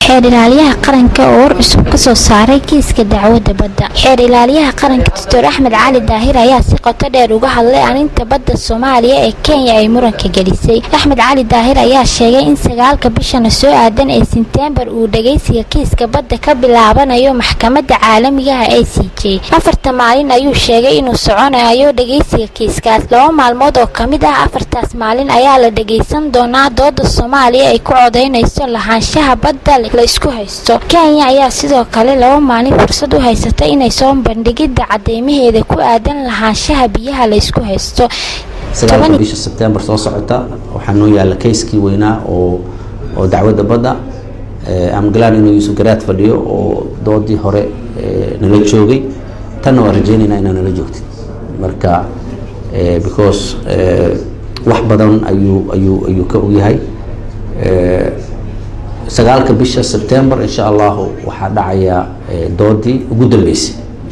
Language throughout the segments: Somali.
xeer ilaaliyaha qaranka oo war cusub ka soo saaray kiiska dacwadda badda xeer ilaaliyaha qaranka doctor axmed cali daahir ayaa si qoto dheer uga hadlay arrinta badda soomaaliya ee kenya ay muranka gelisay axmed cali daahir ayaa sheegay in sagaalka bishana soo aadan ee senteembar uu dhageysiga kiiska badda ka bilaabanayo maxkamadda caalamigaha a c j afarta maalin ayuu sheegay inuu soconayo dhageysiga kiiskaas laba maalmood oo ka mid ah afartaas maalin ayaa la dhageysan doonaa dooda soomaaliya ay ku codeynayso lahaanshaha badda la isku haysto kenya ayaa sidoo kale laba maalin fursad u haysata inay soo bandhigidda cadeymaheeda ku aadan lahaanshaha biyaha la isku haysto sagaalka bisha sebtembar soo socota waxaa noo yaalla kayskii weynaa oo oo dacwadda badda amgalaan inuu yuusuf garaad fadhiyo oo doodii hore nala joogay tanna waan rajeynaynaa inaa nala joogtid marka because wax badan ayuu ayuu ayuu ka ogyahay sagaalka bisha sebtembar insha allahu waxaa dhacaya doodii ugu dambeysay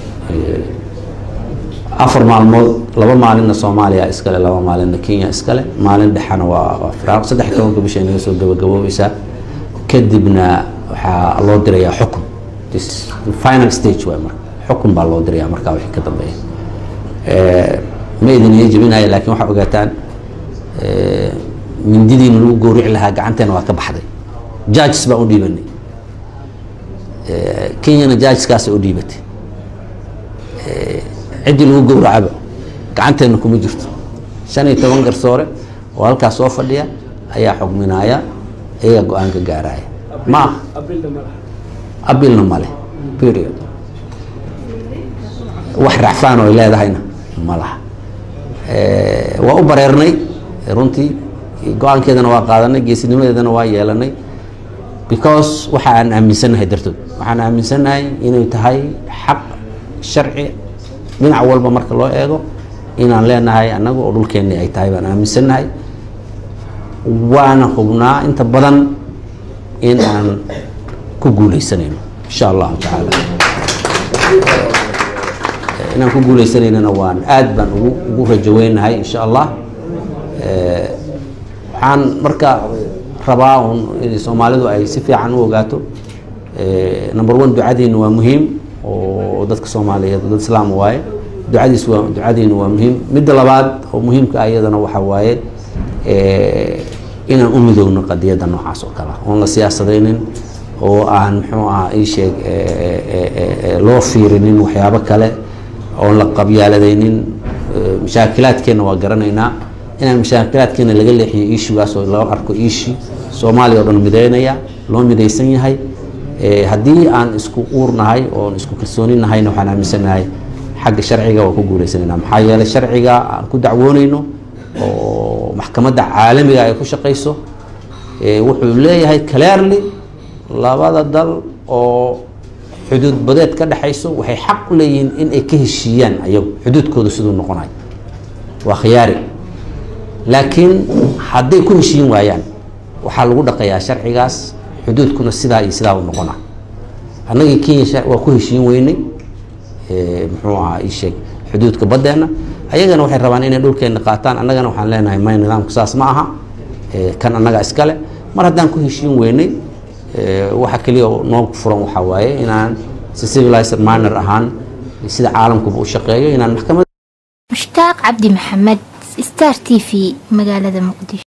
afar maalmood laba maalinna soomaaliya iskale laba maalinna kenya iskale maalin dhexena waa waa firaaq saddex iyo tobanka bisha inaga soo gabagaboobaysaa kadibna waxaa loo dirayaa xukun this final stage waay marka xukun baa loo dirayaa markaa wixii ka dambeeya ma idin ii jebinaya laakiin waxaa ogaataan mindidiina lagu gowrici lahaa gacanteena waa ka baxday judges baan u dhiibanay kenyana judgeskaasay u dhiibatay ciddii lagu gowracaba gacanteena kuma jirto shan iyo toban garsoore oo halkaas soo fadhiya ayaa xugminaya iyaga go-aan ka gaaraya ma aha abilna male period wax racfaan oo ay leedahayna ma laha waa u bareernay runtii go-aankeedana waa qaadanay geesinimadeedana waa yeelanay because waxa aan aaminsannahay dartood waxaan aaminsannahay inay tahay xaq sharci dhinac walba marka loo eego inaan leenahay annaga oo dhulkeennii ay tahay baan aaminsannahay waana hubnaa inta badan in aan ku guuleysanayno insha allahu tacaala inaan ku guuleysanaynana waan aad baan ugu ugu rajaweynahay insha allah waxaan marka rabaa un in soomaalidu ay si fiican u ogaato number one ducadiina waa muhiim oo dadka soomaaliyeed dad islaam waaye ducadiis waa ducadiina waa muhiim midda labaad oo muhiimka ah iyadana waxaa waaye inaan u midowno qadiyadda noocaas oo kale oon la siyaasadaynin oo aan muxuu aha ii sheeg loo fiirinin waxyaabo kale oon la qabyaaladaynin mashaakilaadkeenna waa garanaynaa inaan mashaakilaadkeena laga leexiyo iishugaas oo loo arko iishi soomaaliya oo dhan midaynaya loo midaysan yahay haddii aan isku uurnahay oon isku kalsooni nahayna waxaan aaminsanahay xagga sharciga waa ku guuleysanayna maxaa yeelay sharciga aan ku dacwoonayno oo maxkamadda caalamiga ay ku shaqayso wuxuu leeyahay clearly labada dal oo xuduud badeed ka dhexayso waxay xaq u leeyihiin in ay ka heshiiyaan ayagu xuduudkooda siduu noqonayo waa khiyaari laakiin hadday ku heshiin waayaan waxaa lagu dhaqayaa sharcigaas xuduudkuna sidaa iyo sidaa u noqona annagii kenya waa ku heshiin weynay muxuu ahaa ii sheeg xuduudka baddeenna ayagana waxay rabaan inay dhulkeenna qaataan annagana waxaan leenahay may nidaamku saas ma aha kan annaga iskale mar haddaan ku heshiin weynay waxa keliya noo furan waxaa waaye inaan si civilized manner ahaan sida caalamkuba u shaqeeyo inaan maxkamad mushtaaq cabdi maxamed star t v magaalada muqdisho